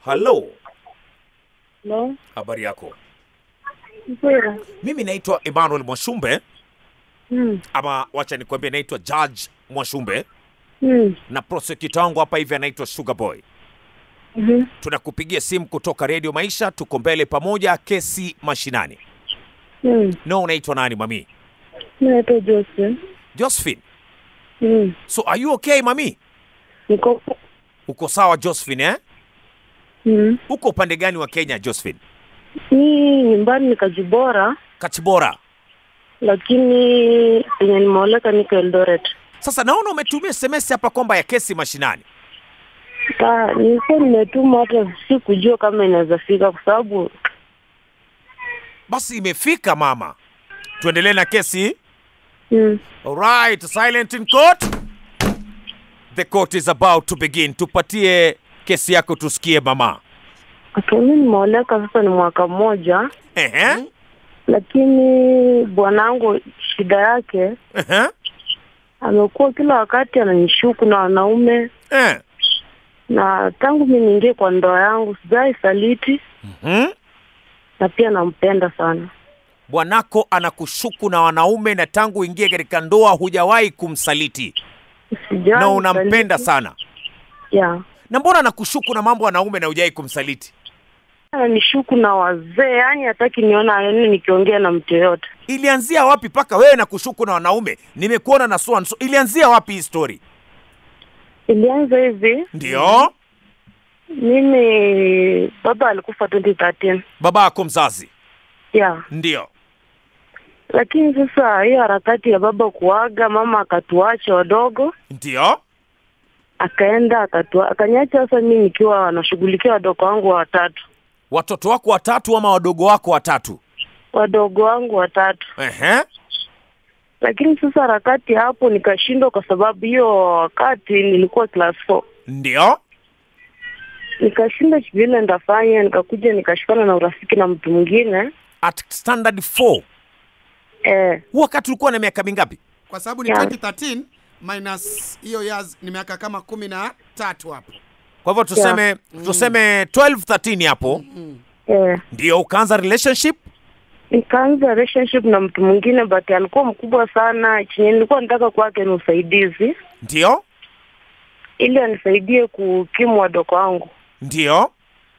Halo, Hello. habari yako? Mpira. Mimi naitwa Emmanuel Mwashumbe, Mm. ama wacha nikwambie, naitwa Judge Mwashumbe Mm. na prosecutor wangu hapa hivi anaitwa Sugar Boy. Mhm. Tunakupigia simu kutoka Radio Maisha, tuko mbele pamoja, kesi mashinani. Mm. No, unaitwa nani mami? Naitwa Josephine. Josephine. Mm. So are you okay mami? Niko Uko sawa Josephine eh? mm. Uko upande gani wa Kenya Josephine? Ni nyumbani ni Kajibora Kachibora. lakini penye nimeoleka niko Eldoret. Sasa naona umetumia SMS hapa kwamba ya kesi mashinani. Ta, nilikuwa nimetuma hata sikujua kama inaweza fika kwa sababu Basi imefika mama. Tuendelee na kesi. mm. Alright, silent in court. The court is about to begin. Tupatie kesi yako tusikie mama. Okay, mimi nimeoleka sasa ni mwaka mmoja, Ehe. lakini bwanangu shida yake Ehe. amekuwa kila wakati ananishuku na wanaume, Eh. na tangu mimi niingie kwa ndoa yangu sijai saliti Mhm. na pia nampenda sana. Bwanako anakushuku na wanaume na tangu ingie katika ndoa hujawahi kumsaliti Sijai na unampenda saliti. sana. Yeah. Na mbona anakushuku na mambo ya wanaume na hujawahi kumsaliti? Ananishuku na wazee, yani hataki niona yani nikiongea na mtu yoyote. Ilianzia wapi mpaka wewe na kushuku na wanaume? Nimekuona na so and so. Ilianzia wapi hii story? Ilianza hivi, Ndio. mimi baba alikufa 2013 Baba yako mzazi. yeah. Ndio. Lakini sasa hiyo harakati ya baba kuaga, mama akatuacha wadogo, Ndio. akaenda akatua, akaniacha sasa mimi nikiwa nashughulikia wadogo wangu watatu, Watoto wako watatu ama wadogo wako watatu? wadogo wangu watatu. Ehe. Lakini sasa harakati hapo nikashindwa, kwa sababu hiyo wakati nilikuwa class 4 Ndio. nikashinda vile ndafanya, nikakuja nikashikana na urafiki na mtu mwingine At standard 4. eh, Huu wakati ulikuwa na miaka mingapi? kwa sababu ni Yeah. 2013 minus hiyo years ni miaka kama kumi na tatu hapo. Kwa hivyo tuseme tuseme 12 13 hapo. eh. Ndio ukaanza relationship? Nikaanza relationship na mtu mwingine but alikuwa mkubwa sana. Chenye nilikuwa nataka kwake ni usaidizi, Ndio. ili anisaidie kukimu wadogo wangu. Ndio.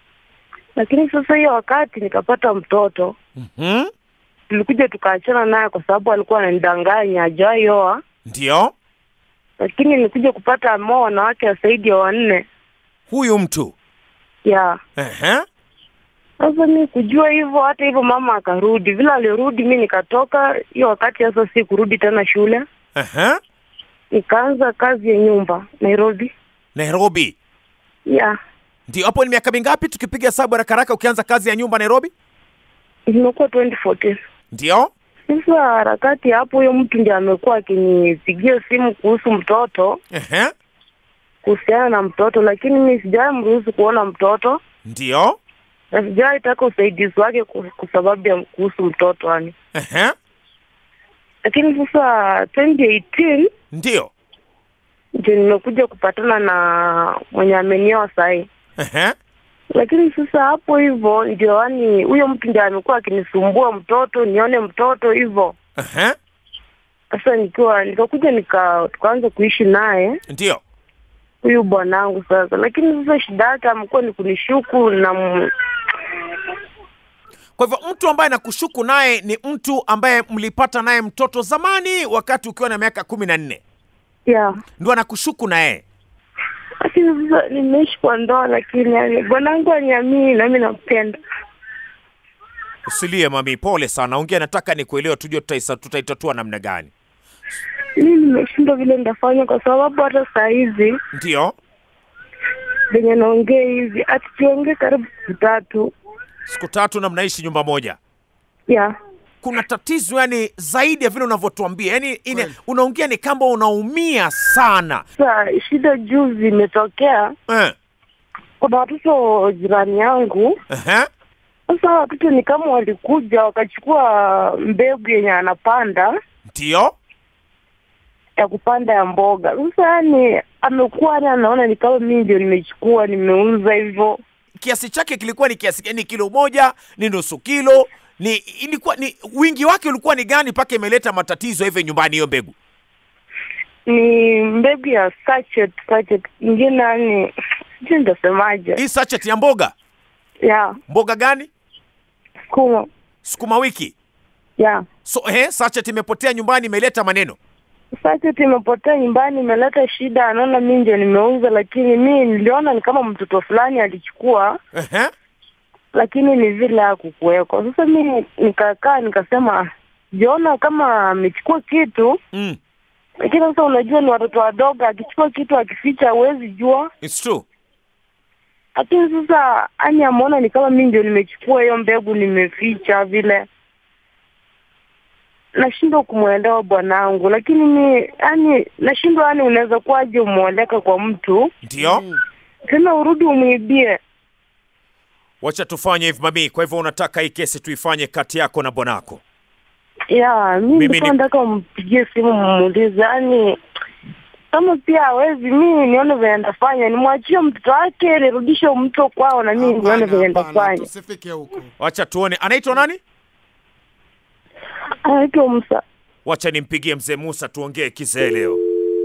Lakini sasa hiyo wakati nikapata mtoto, Mhm. tulikuja tukaachana naye kwa sababu alikuwa ananidanganya hajawahi oa, Ndio. lakini nilikuja kupata ameoa wanawake zaidi ya wanne Huyu mtu. ya Ehe. Sasa mi kujua hivyo, hata hivyo mama akarudi. Vile alirudi, mi nikatoka hiyo wakati. Sasa si kurudi tena shule, Ehe. nikaanza kazi ya nyumba Nairobi. Nairobi. Ya Ndio hapo ni miaka mingapi tukipiga hesabu haraka haraka ukianza kazi ya nyumba Nairobi? imekuwa 2014. Ndio. Sasa harakati hapo, huyo mtu ndiye amekuwa akinipigia simu kuhusu mtoto, Ehe. kuhusiana na mtoto, lakini mi sijawahi mruhusu kuona mtoto Ndio. na sijawahi taka usaidizi wake ku- kwa sababu ya kuhusu mtoto yani. Ehe. Lakini sasa 2018 Ndio. ndio nimekuja kupatana na mwenye amenioa sahii Ehe. lakini sasa hapo hivyo ndio yani huyo mtu ndiye amekuwa akinisumbua mtoto nione mtoto hivyo Ehe. sasa nikiwa nikakuja nika tukaanza kuishi naye Ndio. huyu bwanangu sasa lakini sasa shida yake amekuwa ni kunishuku na m- Kwa hivyo mtu ambaye nakushuku naye ni mtu ambaye mlipata naye mtoto zamani wakati ukiwa na miaka kumi na nne ya ndo anakushuku na yeye. lakini sasa nimeishi kwa ndoa lakini yani bwanangu aniamini nami nampenda Usilie mami, pole sana. Ongea, nataka nikuelewe, tujue tutaisa- tutaitatua namna gani. mimi nimeshindwa vile nitafanya kwa sababu hata saa hizi Ndio. venye naongea hivi atikiongee karibu siku tatu Siku tatu na mnaishi nyumba moja. ya Kuna tatizo yani zaidi ya vile unavyotuambia, yani ine, Kweli. unaongea ni kama unaumia sana Sasa shida juzi imetokea, eh. kuna watoto jirani yangu. Ehe. Sasa watoto ni kama walikuja wakachukua mbegu yenye anapanda Ndio. ya kupanda ya mboga. Sasa yani amekuwa yani anaona ni kama mimi ndio nimechukua nimeuza hivyo. kiasi chake kilikuwa ni kiasi gani? Ni kilo moja, ni nusu kilo, ni ilikuwa ni wingi wake ulikuwa ni gani mpaka imeleta matatizo hivi nyumbani hiyo mbegu? Ni mbegu ya sachet sachet, ingine yani sijui nitasemaje. Hii sachet ya mboga, Ya mboga gani? sukuma Sukuma wiki. ya So eh, sachet imepotea nyumbani, imeleta maneno. sachet imepotea nyumbani, imeleta shida. Naona mi ndio nimeuza, lakini mi niliona ni kama mtoto fulani alichukua, Ehe. lakini ni vile hakukuweko. Sasa mi nikakaa nikasema, jiona kama amechukua kitu Mm. lakini sasa unajua ni watoto wadogo, akichukua kitu akificha huwezi jua. It's true. Lakini sasa ani ameona ni kama mi ndio nimechukua hiyo mbegu nimeficha vile, nashindwa kumwelewa bwanangu. Lakini mi yani nashindwa, yani unaweza kuwaje umwoleka kwa mtu Ndio. tena urudi umwibie? Wacha tufanye hivi mami. Kwa hivyo unataka hii kesi tuifanye kati yako na bwanako. Ya mi Mimi nilikuwa ni- nataka umpigie simu mmuulize, yani kama pia hawezi, mi nione venye ndafanya, nimwachie mtoto wake, nirudishe mto kwao, na mi nione Hapana, venye hapana, ndafanya. tusifike huko. Wacha tuone. Anaitwa nani? Anaitwa Musa. Wacha nimpigie mzee Musa tuongee kizee leo.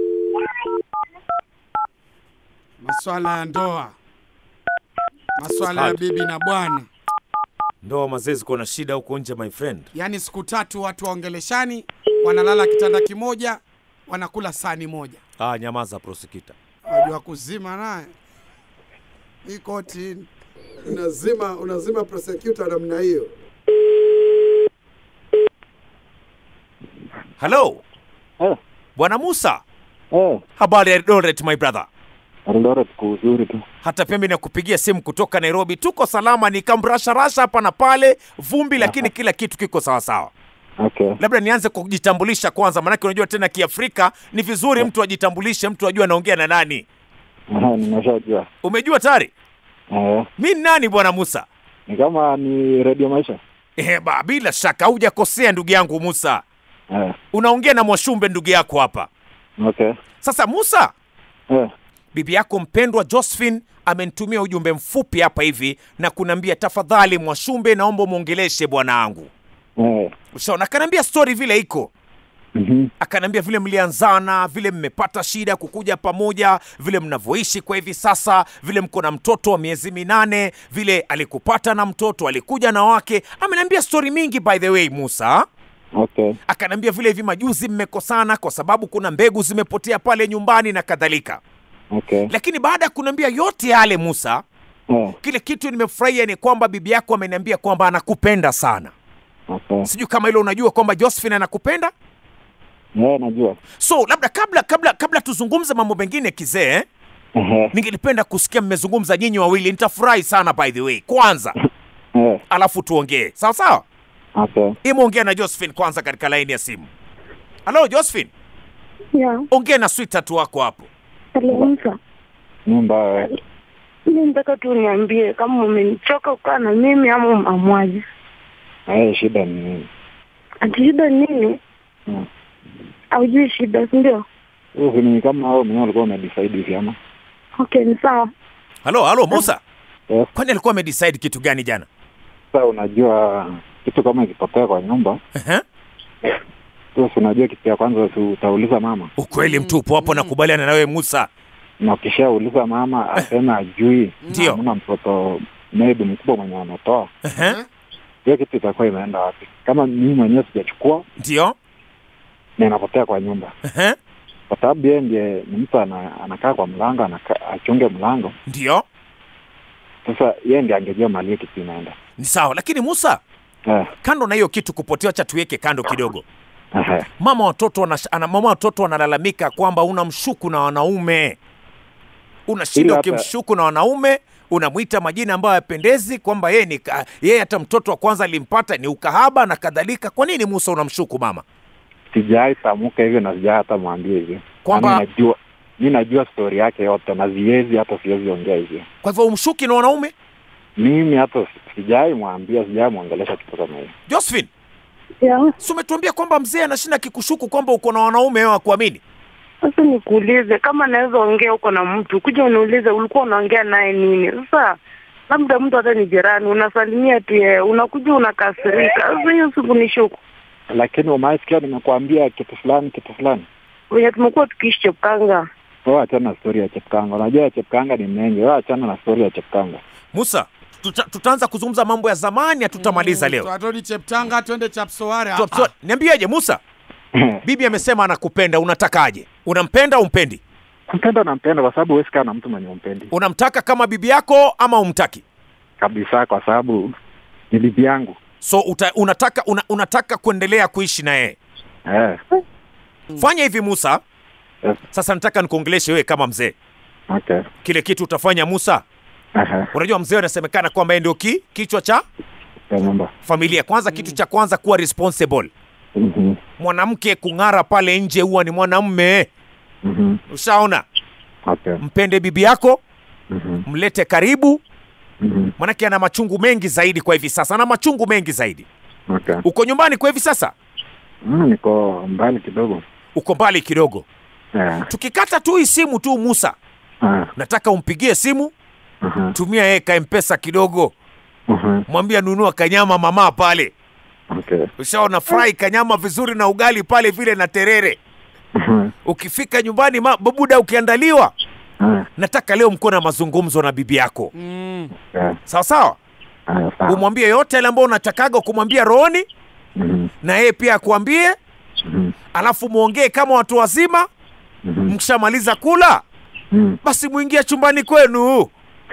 Maswala ya ndoa, maswala ya Hali. bibi na bwana, Ndoa mazee ziko na shida huko nje my friend. yaani siku tatu watu waongeleshani, wanalala kitanda kimoja, wanakula sani moja. Ah, nyamaza prosecutor. Wajua kuzima naye hii koti unazima unazima prosecutor namna hiyo. Hello. Eh. Bwana Musa, Eh, habari ya Eldoret my brother. Eldoret kwa uzuri tu. Hata pia mimi nakupigia simu kutoka Nairobi. Tuko salama, ni kamrasharasha hapa na pale, vumbi, lakini kila kitu kiko sawa sawa. Okay. Labda nianze kujitambulisha kwanza, maanake unajua tena Kiafrika ni vizuri mtu ajitambulishe, mtu ajue anaongea na nani. Aha, nimeshajua. Umejua tayari Eh, mi ni nani, bwana Musa? ni kama ni Radio Maisha. Eh, ba, bila shaka hujakosea ndugu yangu Musa, Eh, unaongea na Mwashumbe ndugu yako hapa. okay. Sasa Musa, Eh, bibi yako mpendwa Josephine amenitumia ujumbe mfupi hapa hivi na kuniambia tafadhali, Mwashumbe, naomba mwongeleshe bwanangu. eh. Ushaona, akaniambia story vile iko Mhm. akaniambia vile mlianzana, vile mmepata shida kukuja pamoja, vile mnavyoishi kwa hivi sasa, vile mko na mtoto wa miezi minane, vile alikupata na mtoto alikuja na wake. Ameniambia story mingi by the way, Musa. Okay. Akaniambia vile hivi majuzi mmekosana kwa sababu kuna mbegu zimepotea pale nyumbani na kadhalika. Okay. Lakini baada ya kuniambia yote yale, Musa, Eh, kile kitu nimefurahia ni kwamba bibi yako ameniambia kwamba anakupenda sana. okay. Sijui kama hilo unajua kwamba Josephine anakupenda. Eh, najua. So labda kabla kabla kabla tuzungumze mambo mengine kizee, Eh, ningelipenda kusikia mmezungumza nyinyi wawili, nitafurahi sana by the way. Kwanza eh. alafu tuongee sawa sawa. Okay. Imeongea na Josephine kwanza katika laini ya simu. Halo Josephine, Ya, ongea na sweetheart wako hapo. hello Musa. Nyumba Mi nataka tu niambie kama umenichoka kukaa na mimi ama umeamwaje? eh, shida ni nini? Ati shida ni nini? Hmm. Haujui shida, si ndio? Hiyo si ni kama wewe mwenyewe ulikuwa umedecide hivi ama? Okay, ni sawa. Halo halo Musa, Yes. kwani alikuwa amedecide kitu gani jana? Sasa unajua kitu kama ikipotea kwa nyumba, Ehe. sasa si unajua kitu ya kwanza si utauliza mama. Ukweli mtupu hapo, nakubaliana na wewe Musa. Na ukishauliza mama asema ajui, Ndio. hamna mtoto maybe mkubwa mwenye anatoa Ehe. hiyo kitu itakuwa imeenda wapi? Kama mimi mwenyewe sijachukua Ndio. na inapotea kwa nyumba, Ehe. kwa sababu yeye ndiye ni mtu ana, anakaa kwa mlango anaka, achunge mlango. Ndio. Sasa yeye ndiye angejua mali hiyo kitu inaenda. Ni sawa, lakini Musa, Eh, kando na hiyo kitu kupotea, acha tuweke kando kidogo. ehe. mama watoto wana, ana, mama watoto wanalalamika kwamba unamshuku na wanaume, unashinda Ila hata- ukimshuku na wanaume, unamwita majina ambayo hayapendezi, kwamba yeye ni ka- yeye hata mtoto wa kwanza alimpata ni ukahaba na kadhalika. Kwa nini Musa unamshuku mama? Sijai tamuka hivyo na sijai hata mwambie hivyo. Kwamba- Yaani najua mi najua stori yake yote na siwezi hata siwezi ongea hivyo. Kwa hivyo umshuki na wanaume? Mimi hata sijai mwambia, sijai mwongelesha kitu kama hiyo. Josephine, Ya, si umetuambia kwamba mzee anashinda kikushuku kwamba uko na wanaume wewe akuamini? sasa nikuulize kama naweza ongea huko na mtu, kuja uniulize ulikuwa unaongea naye nini? Sasa labda mtu hata ni jirani, unasalimia tu yeye, unakuja unakasirika. Sasa hiyo siku ni shuku Lakini umaisikia nimekuambia kitu fulani kitu fulani. venye tumekuwa tukiishi Chepkanga. Wewe achana na stori ya Chepkanga. Unajua ya Chepkanga ni mengi. Wewe achana na stori ya Chepkanga. Musa, tuta, tutaanza kuzungumza mambo ya zamani, hatutamaliza leo. Twatodi Cheptanga, twende Chapsoare. Tuwa- tuwa- Niambiaje Musa? Bibi amesema anakupenda, unatakaje? Unampenda au umpendi? Kumpenda nampenda kwa sababu huwezi kaa na mtu mwenye umpendi Unamtaka kama bibi yako ama umtaki? kabisa, kwa sababu ni bibi yangu. So uta, unataka una, unataka kuendelea kuishi na yeye. Eh, Fanya hivi Musa. Yes. Sasa nataka nikuongeleshe wewe kama mzee. okay. Kile kitu utafanya Musa, Aha, unajua mzee anasemekana kwamba yeye ndio ki, kichwa cha ya nyumba. familia. Kwanza kitu cha kwanza kuwa responsible. Mhm, Mwanamke kung'ara pale nje huwa ni mwanamume. mhm, Ushaona? okay. Mpende bibi yako, Mhm, mlete karibu, mhm, manake ana machungu mengi zaidi kwa hivi sasa, ana machungu mengi zaidi. okay. Uko nyumbani kwa hivi sasa, Mm, niko mbali kidogo. uko mbali kidogo. Eh, Tukikata tu hii simu tu, Musa, ah, nataka umpigie simu, aha, tumia yeye kaempesa kidogo, aha, mwambie nunua kanyama mama pale. okay. Ushaona, fry kanyama vizuri na ugali pale vile na terere. Mhm, Ukifika nyumbani ma, babuda, ukiandaliwa, ah, nataka leo mko na mazungumzo na bibi yako, Mm. okay. sawa sawa. Ah, sawa. Umwambie yote yale ambayo unatakaga kumwambia rohoni, Mhm, na yeye pia akuambie, mhm, alafu muongee kama watu wazima. mhm, Mkishamaliza kula, mhm. basi muingie chumbani kwenu,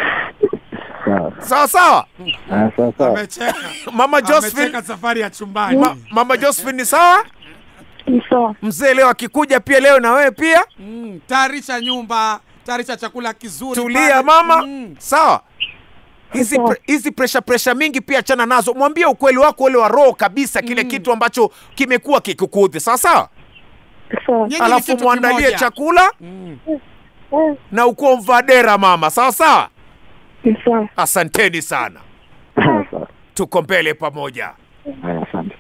Sawa. sawa sawa. Ah, sawa, sawa. Amecheka. Mama Josephine, Amecheka safari ya chumbani. ma, mama Josephine ni sawa. Ni sawa. Mzee leo akikuja pia leo na wewe pia Mm, tayarisha nyumba, tayarisha chakula kizuri. tulia pale. mama, Mm. sawa. Hizi Sawa. pre, hizi pressure pressure mingi pia achana nazo, mwambie ukweli wako ule wa roho kabisa, kile kitu ambacho kimekuwa kikikuudhi, sawa sawa. Sawa. Nyinyi ni Alafu kitu mwandalie kimoja. chakula Mm. Eh, na ukuwa mvadera mama, sawa sawa. Ni sawa. Asanteni sana, Sawa. tuko mbele pamoja. Haya, asante.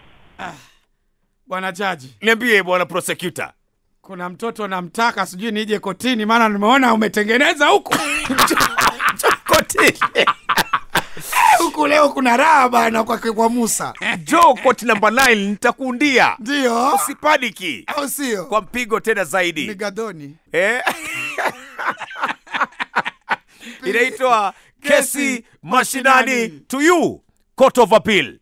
Bwana jaji, Niambie bwana prosecutor. kuna mtoto namtaka, sijui nije kotini, maana nimeona umetengeneza huku Koti. huku. Leo kuna raha bana kwa, kwa Musa, Joe koti namba 9 nitakuundia. ndio Usipadiki au sio? kwa mpigo tena zaidi. Migadoni Eh? Inaitwa kesi mashinani to you court of appeal.